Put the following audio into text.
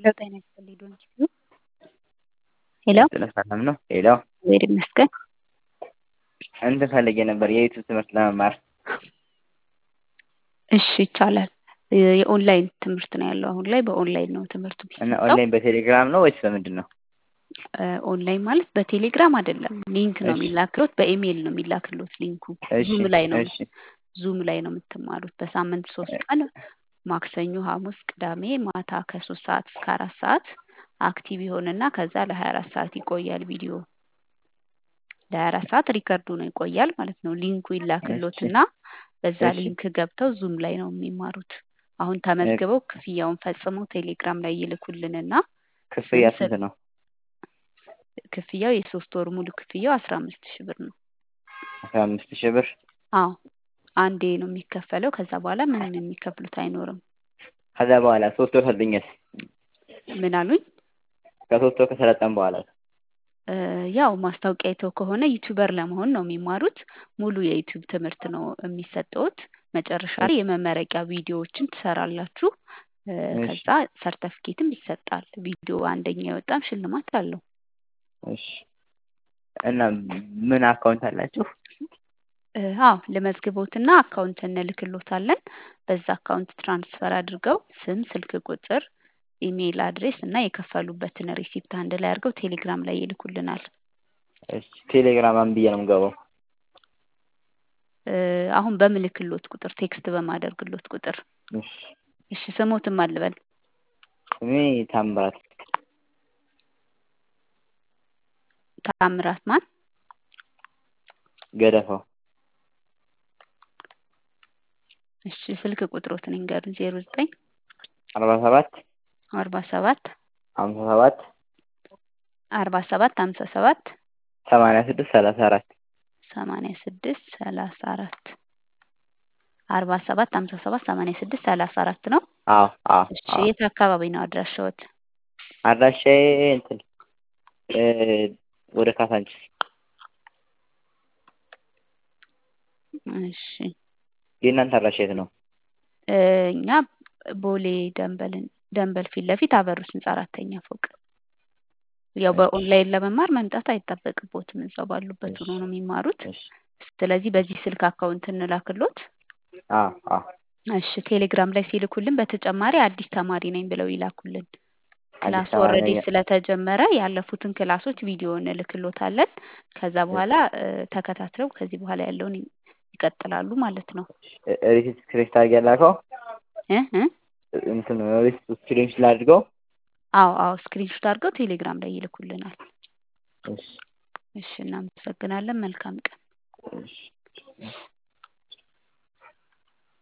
ሄሎ ጤና ይስጥልኝ ዶን ኪዩ ሄሎ ስለ ሰላም ነው። ሄሎ እግዚአብሔር ይመስገን። እንትን ፈልጌ ነበር የዩቱብ ትምህርት ለመማር እሺ ይቻላል። የኦንላይን ትምህርት ነው ያለው አሁን ላይ በኦንላይን ነው ትምህርቱ እና የሚሰጠው። ኦንላይን በቴሌግራም ነው ወይስ በምንድን ነው? ኦንላይን ማለት በቴሌግራም አይደለም፣ ሊንክ ነው እሺ። የሚላክሎት፣ በኢሜይል ነው የሚላክሎት ሊንኩ። እሺ ዙም ላይ ነው እሺ ዙም ላይ ነው የምትማሩት። በሳምንት ሶስት ቀን ማክሰኞ፣ ሐሙስ፣ ቅዳሜ ማታ ከሶስት ሰዓት እስከ አራት ሰዓት አክቲቭ ይሆንና ከዛ ለሀያ አራት ሰዓት ይቆያል ቪዲዮ ለሀያ አራት ሰዓት ሪከርዱ ነው ይቆያል ማለት ነው። ሊንኩ ይላክሎትና በዛ እሺ። ሊንክ ገብተው ዙም ላይ ነው የሚማሩት። አሁን ተመዝግበው ክፍያውን ፈጽመው ቴሌግራም ላይ ይልኩልንና ክፍያ ስም ስንት ነው? ክፍያው የሶስት ወር ሙሉ ክፍያው አስራ አምስት ሺህ ብር ነው። አስራ አምስት ሺህ ብር አዎ አንዴ ነው የሚከፈለው። ከዛ በኋላ ምንም የሚከፍሉት አይኖርም። ከዛ በኋላ ሶስት ወር ሰልጥኛል። ምን አሉኝ? ከሶስት ወር ከሰለጠን በኋላ እ ያው ማስታወቂያ አይተው ከሆነ ዩቲዩበር ለመሆን ነው የሚማሩት። ሙሉ የዩቲዩብ ትምህርት ነው የሚሰጠውት። መጨረሻ ላይ የመመረቂያ ቪዲዮዎችን ትሰራላችሁ። እ እሺ ከዛ ሰርተፍኬትም ይሰጣል። ቪዲዮ አንደኛ የወጣም ሽልማት አለው። እሺ። እና ምን አካውንት አላችሁ? እ አዎ ለመዝግቦትና አካውንት እንልክሎታለን። በዛ አካውንት ትራንስፈር አድርገው ስም፣ ስልክ ቁጥር፣ ኢሜይል አድሬስ እና የከፈሉበትን ሪሲፕት አንድ ላይ አድርገው ቴሌግራም ላይ ይልኩልናል። እሺ። ቴሌግራም ማን ብዬ ነው የምገባው? እ አሁን በምልክሎት ቁጥር ቴክስት በማደርግሎት ቁጥር እሺ። እሺ ስሞትም አልበል ስሜ ታምራት ታምራት ማን ገደፋው እሺ ስልክ ቁጥሮትን ይንገሩን ዜሮ ዘጠኝ አርባ ሰባት አርባ ሰባት ሀምሳ ሰባት አርባ ሰባት ሀምሳ ሰባት ሰማንያ ስድስት ሰላሳ አራት ሰማንያ ስድስት ሰላሳ አራት አርባ ሰባት ሀምሳ ሰባት ሰማንያ ስድስት ሰላሳ አራት ነው። አዎ አዎ እሺ አዎ የት አካባቢ ነው አድራሻዎት? አድራሻዬ እንትን እ ወደ ካሳንችስ እሺ የእናንተ አድራሻ የት ነው? እ እኛ ቦሌ ደንበልን ደንበል ፊት ለፊት አበሩት ህንጻ አራተኛ ፎቅ። ያው እሺ በኦንላይን ለመማር መምጣት አይጠበቅቦትም። እዛው ባሉበት እሺ ሆኖ ነው የሚማሩት። እሺ ስለዚህ በዚህ ስልክ አካውንት እንላክሎት። አዎ አዎ እሺ ቴሌግራም ላይ ሲልኩልን በተጨማሪ አዲስ ተማሪ ነኝ ብለው ይላኩልን። አዲስ ክላስ ተማሪ ኦልሬዲ ነኝ። ስለተጀመረ ያለፉትን ክላሶች ቪዲዮ እንልክሎታለን። ከዛ በኋላ እ ተከታትለው ከዚህ በኋላ ያለውን ይ- ይቀጥላሉ ማለት ነው። ሪሲት ስክሪን ታርግ ያላከው እ እ እንትን ሪሲት ስክሪን ስላድርገው አዎ አዎ ስክሪንሾት አድርገው ቴሌግራም ላይ ይልኩልናል። እሺ እሺ እናመሰግናለን። መልካም ቀን። እሺ